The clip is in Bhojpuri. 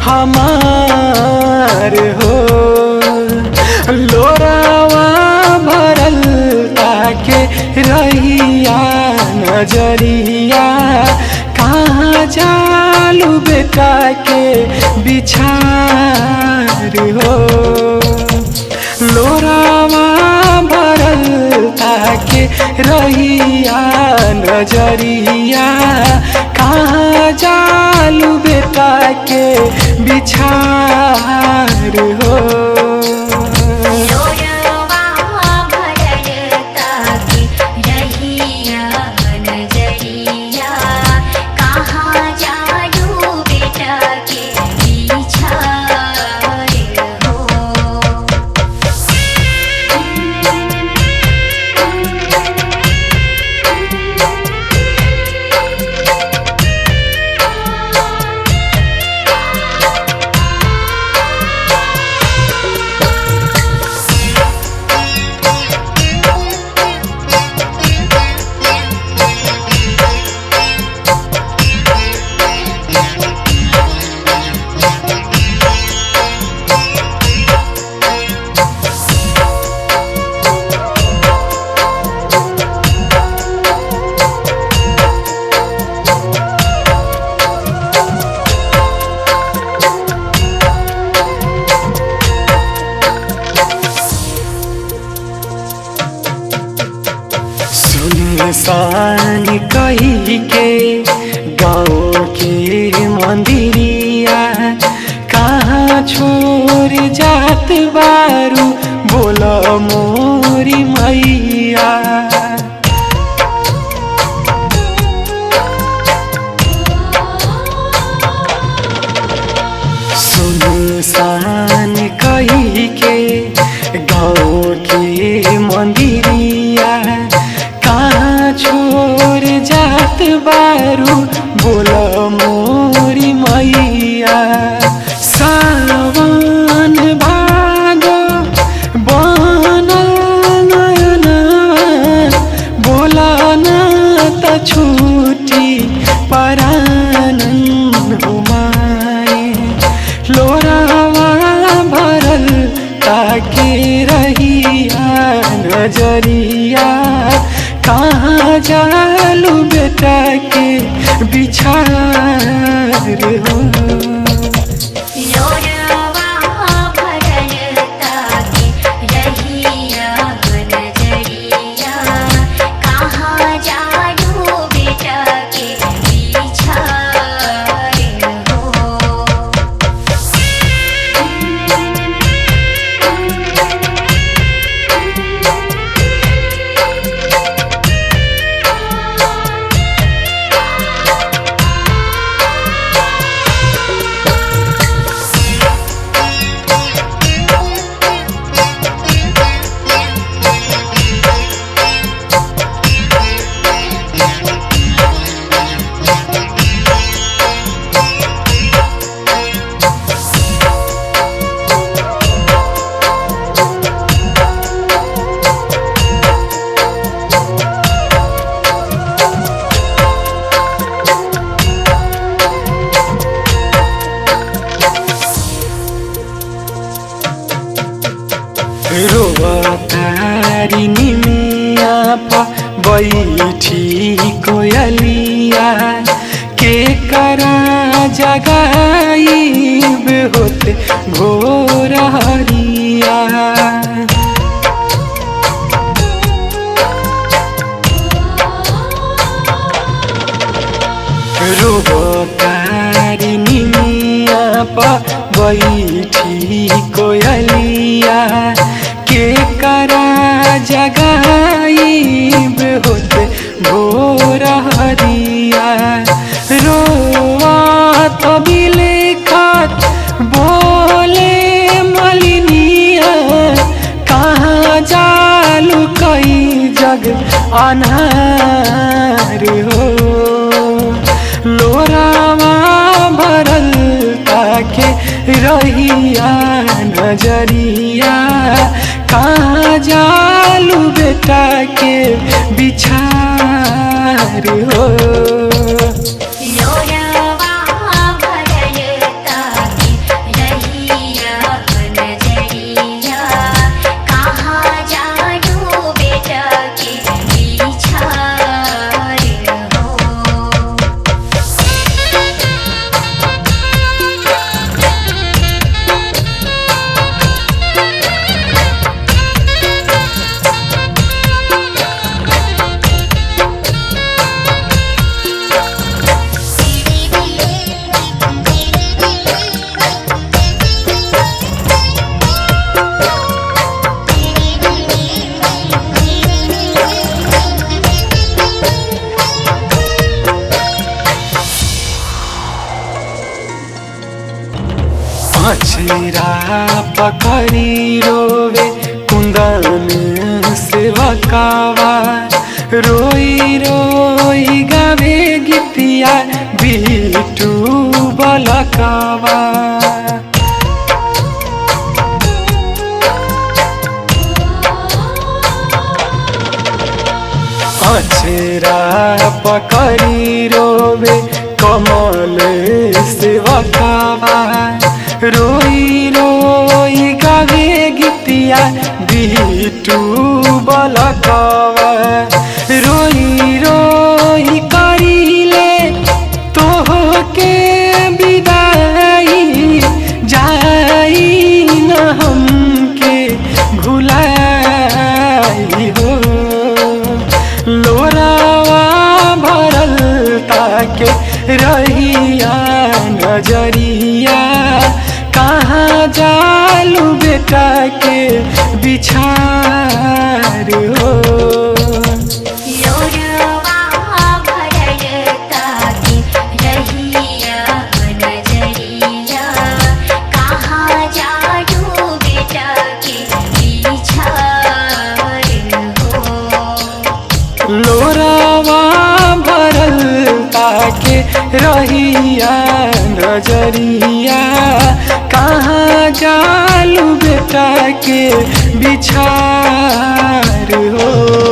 हमार हो लोरावा भरल ताके रहिया नजरिया कहाँ जालू बेटा के बिछार हो लोरावा भरल ताके रहिया नजरिया कहाँ जालू बेटा के बिछार हो लोरवा भरल ताके रहिया नजरिया कहाँ जालू बेटा के बिछार हो सुनसान कही के गाँव के मंदिरिया कहाँ छोड़ जात बारू बोल मोरी मैया सुनसान कही के गाँव के मंदिरिया कहाँ छोड़ जात बारू बोल मोरी मैया सावन भागो बनल नयना बोला ना त छुटी परानन हुमाए लोरावा भरल ताके रहिया नजरिया कहाँ जालू बेटा के बिछार हो लोरवा भरल ताके रहिया नजरिया कहाँ जालू बेटा के बिछार हो रोवतारी निमिया प बैठी कोयलिया के करा जगाईब होते भोर हरिया रोबतारी निमिया प बैठी कोयलिया के करा जगाईब होते भोर हरिया रोआ तबिले खात बोले मलिनिया कहाँ जालू कई जग अनार हो लोरावा भरल ताके रहिया नजरिया कहाँ जालू बेटा के बिछार हो लोरवा भरल ताके अछरा पकड़ी रोवे कुंदन से बकावा रोई रोई गावे गीतिया बिटू बलकावा अछरा पकड़ी रोवे कमल से बकावा रोई रोई गावे गीतिया बिटू बलकावा रोई रोई करीले तोह के विदाई जाई न हमके भुलाई हो लोरावा भरल ताके रहिया नजरिया कहाँ जालू बेटा के बिछार हो लोरवा भरल ताके रहिया नजरिया कहाँ जाडू बेटा के बिछार हो लोरावा भरल ताके रहिया नजरिया कहाँ जालू बेटा के बिछार हो